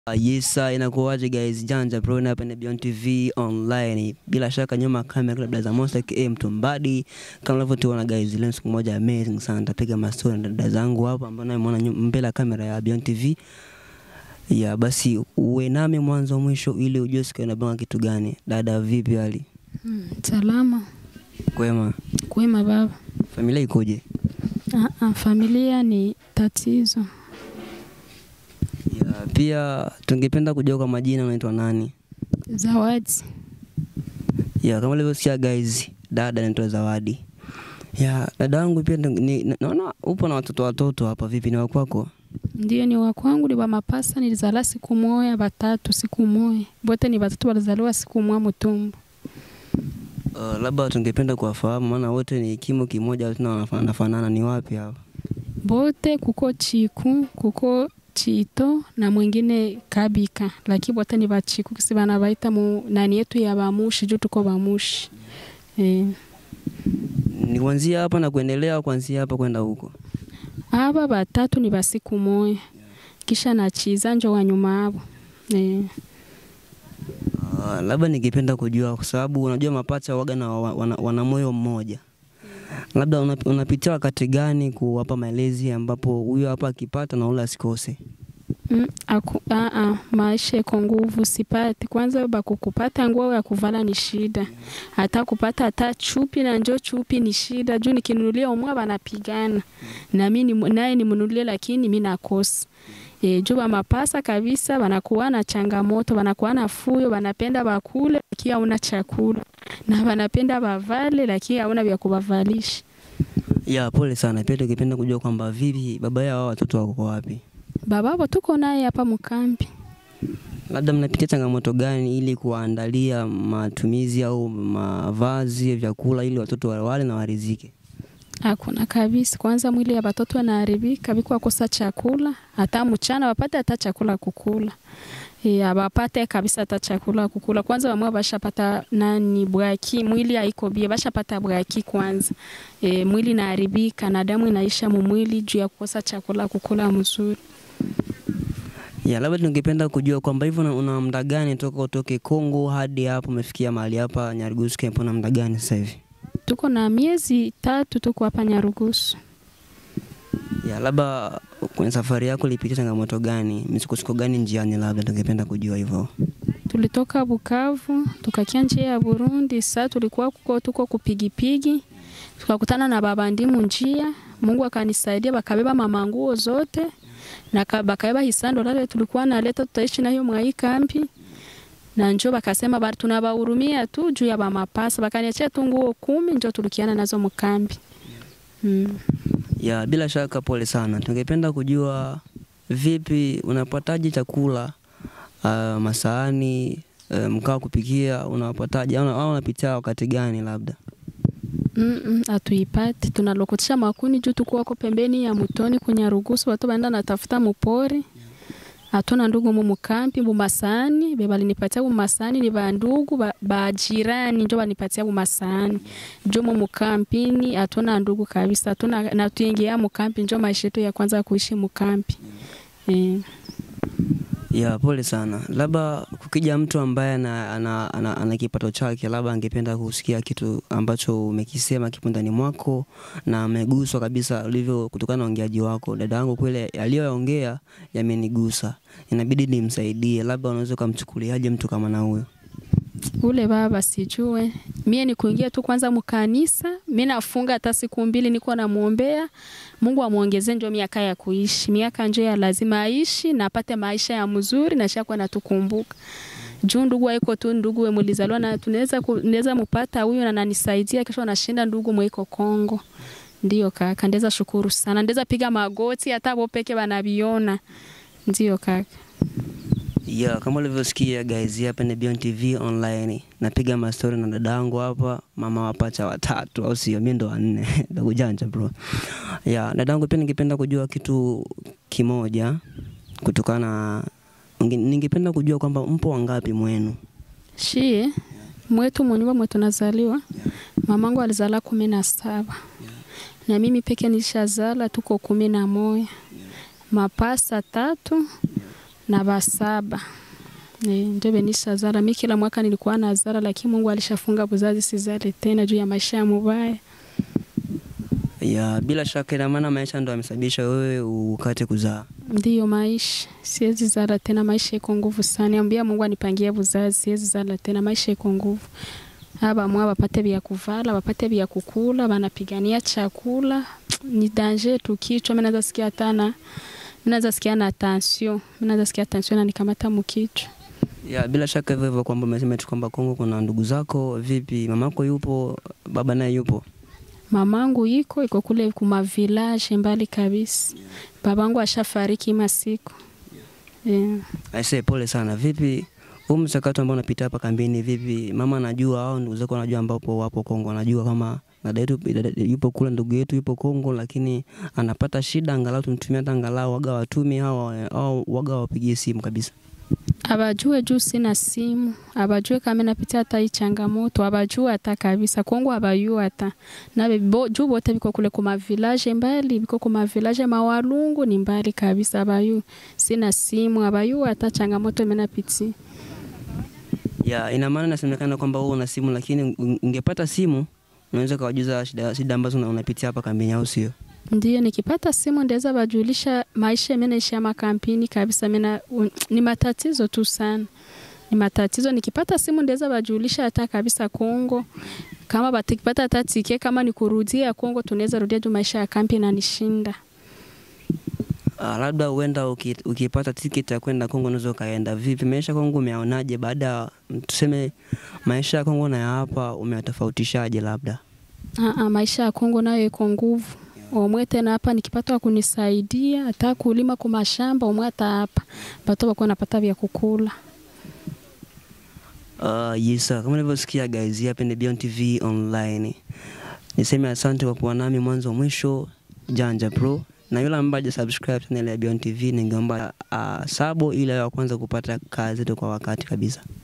Uh, yes, sir, inakuwaje guys? Janja bro, na hapa ni Beyond TV online. Bila shaka nyuma ya kamera labda za Monster KA Mtumbadi. Kama unavyotuona guys, leo siku moja amazing sana. Nitapiga mastori na dada zangu hapa ambao namuona mbele ya kamera ya Beyond TV. Ya basi uwe nami mwanzo mwisho ili ujue siku inabanga kitu gani. Dada vipi hali? Mm, salama Kwema. kwema baba. Familia ikoje? Ah, ah, familia ni tatizo. Ya pia tungependa kujua kwa majina unaitwa nani? Zawadi Ya kama ulivyosikia guys, dada anaitwa Zawadi. Ya dada yangu pia ni- ni- naona upo na watoto watoto hapa, vipi ni wa kwako? ndio ni wa kwangu, ni wa mapasa. Nilizala siku moya, batatu siku moya, bote ni batatu walizaliwa siku moya mutumbu. Uh, labda tungependa kuwafahamu, maana wote ni kimo kimoja, tena wanafanana fanana. Ni wapi hapa? Bote kuko chiku kuko chito na mwingine kabika, lakini bote ni bachiku kisi bana baita mu nani yetu ya bamushi juu tuko bamushi eh. Ni kuanzia hapa na kuendelea, au kuanzia hapa kwenda huko? Aba batatu ni basiku moya, kisha nachiza njo wa nyuma abo eh. Uh, labda ningependa kujua, kwa sababu unajua mapacha waga na wa- wana, wana moyo mmoja, labda unap- unapitia wakati gani kuwapa malezi ambapo huyo hapa akipata na ule asikose? Mm, aku, aa, maisha iko nguvu sipati. Kwanza bakukupata nguo ya kuvala ni shida, hata kupata hata chupi na njo chupi ni shida, juu nikinunulia umwa banapigana na mimi ni- naye nimnunulie, lakini mi nakosa e, juu bamapasa kabisa, banakuwa na changamoto, banakuwa na fuyo, banapenda bakule lakini hauna chakula, na banapenda bavale lakini hauna vya kubavalisha. Ya pole sana. Pia tungependa kujua kwamba vipi baba yao hao watoto wako wapi? Bababo tuko naye hapa mkambi. labda mnapitia changamoto gani ili kuwaandalia matumizi au mavazi, vyakula ili watoto wale na warizike? Hakuna kabisa. Kwanza mwili ya batoto wanaharibika, biko wakosa chakula, hata mchana wapate hata chakula kukula. E, abapate kabisa hata chakula kukula. Kwanza wamwe bashapata nani bwaki, mwili haiko bie, bashapata bwaki kwanza. E, mwili naharibika na damu inaisha mumwili juu ya kukosa chakula kukula mzuri. Ya, labda tungependa kujua kwamba hivyo una- una muda gani toka utoke Kongo hadi hapo umefikia mahali hapa Nyarugusu Camp, una muda gani sasa hivi? Tuko na miezi tatu tuko hapa Nyarugusu. Ya, labda kwenye safari yako ulipitia changamoto gani, misukosuko gani njiani, labda tungependa kujua hivyo. tulitoka Bukavu tukakia njia ya Burundi. Sasa tulikuwa kuko tuko kupigipigi, tukakutana na baba ndimu njia. Mungu akanisaidia, bakabeba mama nguo zote na ka- bakabeba hisando lale tulikuwa naleta, tutaishi nayo mwa hii kambi na njo bakasema bari tunabahurumia tu juu ya bamapasa, bakaniachia tu nguo kumi njo tulikiana nazo mkambi mm. Ya, bila shaka pole sana. Tungependa kujua vipi unapataje chakula uh, masaani uh, mkaa wa kupikia unapataje au au unapitia wakati gani labda? Mm, atuipati tunalokotisha makuni juu tuko wako pembeni ya mutoni kwenye rugusu watu baenda natafuta mupori hatuna ndugu mu mukampi bumasani bebalinipatia bumasani ni bandugu ba, bajirani njo banipatia bumasani njo mu mukampini hatuna ndugu kabisa hatuna na tuingia mukampi njo maisha yetu ya kwanza kuishi mukampi eh. Ya, pole sana. Labda kukija mtu ambaye ana, ana, ana, ana kipato chake, labda angependa kusikia kitu ambacho umekisema kipo ndani mwako na ameguswa kabisa ulivyo kutokana na ongeaji wako. Dada yangu kweli aliyoongea yamenigusa, inabidi nimsaidie. Labda unaweza ukamchukuliaje mtu kama na huyo? ule baba sijue mie ni kuingia tu kwanza mkanisa mi nafunga hata siku mbili niko namwombea mungu amwongezee njo miaka ya kuishi miaka njo ya lazima aishi na apate maisha ya mzuri na shakuwa natukumbuka juu ndugu aiko tu ndugu we mulizaliwa na tunaweza ku- naweza mupata huyu na nanisaidia kesho anashinda ndugu mweiko Kongo ndio kaka ndeza shukuru sana ndeza piga magoti hata bo peke banabiona ndio kaka Ya, kama ulivyosikia guys, hapa ni Beyond TV online. Napiga mastori na dadangu hapa, mama wapacha watatu au sio? Mimi ndo wanne. Ndugu janja bro. Ya, dadangu pia ningependa kujua kitu kimoja kutokana ninge- ningependa kujua kwamba mpo wangapi mwenu? Shie mwetu munyumba mwetu nazaliwa, mamangu alizala kumi na saba na mimi peke nilishazala tuko kumi na moya mapasa tatu na basaba e, ndio benisha zara. Mi kila mwaka nilikuwa na zara, lakini Mungu alishafunga buzazi sizale tena juu ya maisha ya mubaya. Ya, bila shaka ina maana maisha ndo amesababisha wewe ukate kuzaa. Ndiyo maisha, siwezi zala tena, maisha iko nguvu sana. Ambia Mungu anipangie buzazi, siwezi zala tena, maisha iko nguvu. Aba mwa bapate vya kuvala, bapate vya kukula, banapigania chakula. Ni danger tu kichwa, mimi naweza sikia tana. Mimi naweza sikia na tension. Mimi naweza sikia tension na nikamata mkichwa. Ya, bila shaka hivyo hivyo kwamba umesema tu kwamba Kongo kuna ndugu zako, vipi mamako yupo, baba naye yupo? Mamangu iko iko kule kuma village mbali kabisa. Babangu ashafariki masiku. Yeah. Aisee, pole sana. Vipi huu mchakato ambao unapita hapa kambini, vipi mama anajua au ndugu zako wanajua ambapo wapo Kongo, anajua kama dada yetu dada yupo kule, ndugu yetu yupo Kongo, lakini anapata shida, angalau tumtumie hata angalau waga watumi au au waga wapigie simu kabisa. abajue juu sina simu, abajue kama napitia hata hii changamoto, abajue hata kabisa Kongo abayue hata nabe bo, juu bote biko kule kuma village mbali, biko kuma village mawalungu ni mbali kabisa, abayu sina simu, abayu hata changamoto mimi napitia. Ya, ina maana inasemekana kwamba wewe una simu, lakini ungepata simu unaweza kawajuza shida, shida ambazo una- unapitia hapa kambini, au sio? Ndiyo, nikipata simu ndaweza bajulisha maisha mimi naishi ya makampini kabisa. Mimi ni matatizo tu sana, ni matatizo. Nikipata simu ndaweza bajulisha hata kabisa Kongo, kama batikipata hata tike, kama ni kurudia Kongo tunaweza rudia juu maisha ya kampi inanishinda. Uh, labda huenda uki- ukipata tiketi ya kwenda Kongo unaweza ukaenda. Vipi maisha ya Kongo umeaonaje? Baada ya tuseme maisha ya Kongo na ya hapa umeyatofautishaje? Labda Aa, maisha ya Kongo nayo iko nguvu omwe tena hapa nikipata wa kunisaidia hata kulima kwa mashamba omwe hata hapa bato bako napata vya kukula. uh, yesa, kama ulivyosikia guys, hapa ni Beyond TV online. Niseme asante kwa kuwa nami mwanzo mwisho, Janja Pro, na yule ambaye hajasubscribe channel ya Beyond TV ningeomba uh, sabo ili awe wa kwanza kupata kazi zetu kwa wakati kabisa.